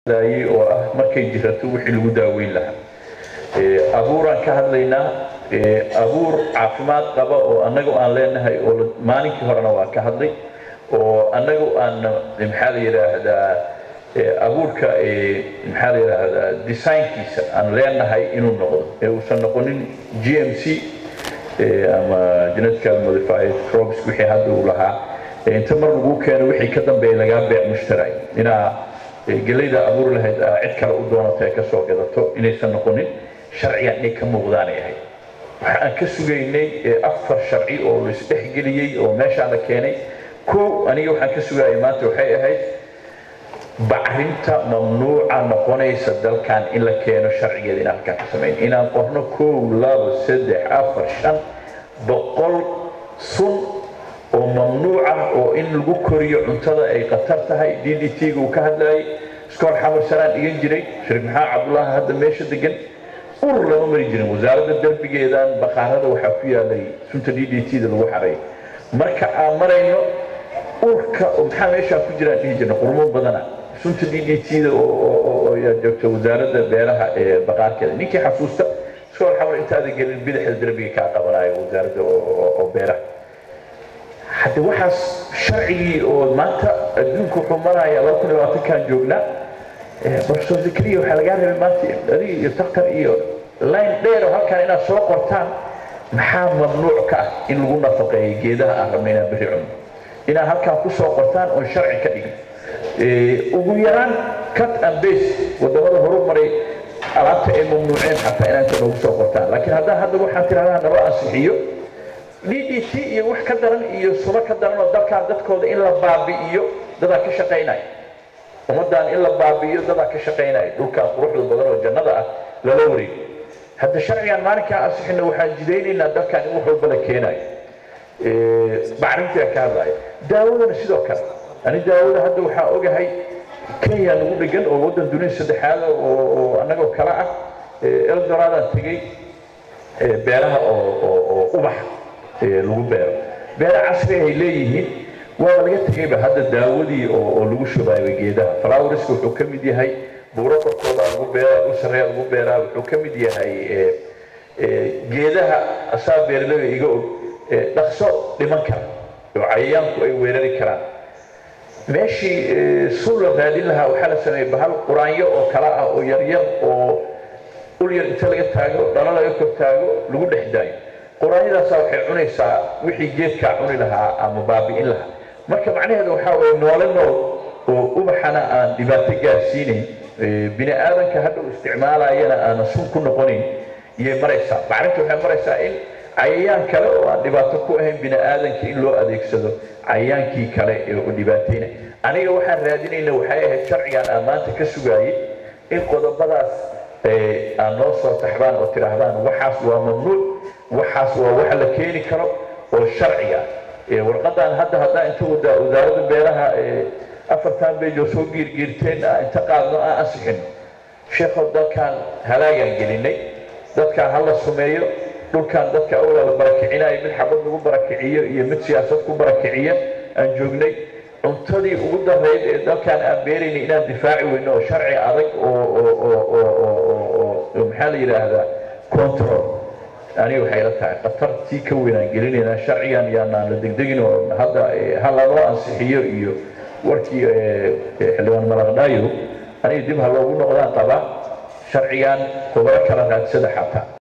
oo ah markay jirato wixii lagu daaweyn lahaa abuuraan ka hadlaynaa abuur caafimaad qaba oo annagu aan leenahay oo maalinkii horena waa ka hadlay oo annagu aan maxaa la yidhaahdaa abuurka maxaa la yidhaahdaa designkiisa aan leenahay inuu noqdo ee uusan noqonin g m c ama genetically modified crops wixii hadda uu lahaa inta mar lagu keeno wixii ka dambeeya lagaa beec mushtaray inaa gelayda abuur lahayd aa cid kale u doonato ee kasoo gadato inaysan noqonin sharcigan inay ka muuqdaanay ahayd waxa aan ka sugaynay afar sharci oo la isdhexgeliyey oo meeshaan la keenay kow aniga waxaan ka sugayay maanta waxay ahayd bacrinta mamnuuca noqonaysa dalkan in la keeno sharcigeeda inaan halkaan ka samayn inaan qorno kow labo saddex afar shan boqol sun oo mamnuuc ah oo in lagu koriyo cuntada ay khatar tahay d d t-ga uu ka hadlayay iskoor xamar sanaan dhigan jiray sheekh maxamed cabdullaahi hadda meesha degan ur lama mari jirin wasaaradda derbigeedan baqaarada waxaa ku yaalay sunta d d t-da lagu xaray marka aan marayno urka maxaa meeshaa ku jiraan dhihi jirna qurmo badana sunta d d t-da oo joogta wasaaradda beeraha ee baqaarkeeda ninkii xasuusta iskoor xamar intaada gelin bidaxda derbiga kaa qabanayo wasaaradda oo beeraha hadde waxaas sharcigii oo maanta adduunku wuxuu maraya laba kun iyo labaatankan joognaa professor zakariya waxaa lagaa rabay maanta adiga iyo taktar iyo line dheer oo halkan inaad soo qortaan maxaa mamnuuc ka ah in lagu nafaqeeyo geedaha aan rabna inaan berri cunno inaad halkan ku soo qortaan oon sharci ka dhigin ugu yaraan cut and base wadamada horu maray alaabta ay mamnuuceen xataa inaanta noogu soo qortaan laakiin haddaan hadda waxaan tiraahdaa naba ansixiyo d d t iyo wax ka daran iyo suno ka daran oo dalkaan dadkooda in la baabi'iyo dadaa ka shaqaynaya ummaddan in la baabi'iyo dadaa ka shaqaynaya dhulkaan quruxda badan oo jannada ah lala wareego hadda sharcigan maalinkaa ansixina waxaan jidaynaynaa dalkan in wax walba la keenayo bacrintiga ka hadlaya daawadana sidoo kale ani daawada hadda waxaa ogahay kenya nagu dhegan oo waddan dunida saddexaad oo annagoo kale ah eldoradaan tegey beeraha oo ubax lagu beero beero casri ay leeyihiin waaba laga tegayba hadda daawadii oo lagu shubaayba geedaha flowreska wuxuu ka mid yahay buuro korkooda lagu beeraa u sarreeya lagu beeraa wuxuu ka mid yahay geedaha asaa beeraleyda iga og dhaqso dhiman kara oo cayayaanku ay weerari karaan meeshii sun la raadin lahaa waxaa la sameeyey bahal quraanyo oo kala ah oo yaryar oo ul yar inta laga taago dhalo laga kor taago lagu dhex daayo quraanyadaasaa waxay cunaysaa wixii geedkaa cuni lahaa ama baabi'in lahaa marka macnaheedu waxaa waye noole nool oo ubaxana aan dhibaato gaarsiinayn bini aadanka hadda u isticmaalayana aanan sun ku noqonayn iyay maraysaa bacrinta waxay maraysaa in cayayaan kale oo aan dhibaato ku ahayn bini aadanka in loo adeegsado cayayaankii kale ee u dhibaataynay aniga waxaan raadinayna waxay ahayd sharcigan aan maanta ka sugaayay in qodobadaas aan noo soo taxdaan oo tidhaahdaan waxaas waa mamnuuc waxaas waa wax la keeni karo oo sharciga warqadan hadda haddaan inta wasaaradda beeraha afartan beej oo soo giirgiirteen inta qaadno aan ansixino sheekhow dalkan halaagaan gelinay dadkan ha la sumeeyo dhulkan dadka awlaa la barakicinayo mid xabad lagu barakiciyo iyo mid siyaasad ku barakiciya aan joognay cuntadii ugu darayd ee dalkan aan beeraynay inaan difaaci weyno oo sharci adag oo maxaa la yidhaahdaa control aniga waxay la tahay khatartii ka weynaan gelinaynaa sharcigan yaanaan la degdegin oo hadda ha lanoo ansixiyo iyo warkii xildhibaan malaqdhaayo aniga dib ha loogu noqdaan qabaa sharcigan khubaro kala raadsada xataa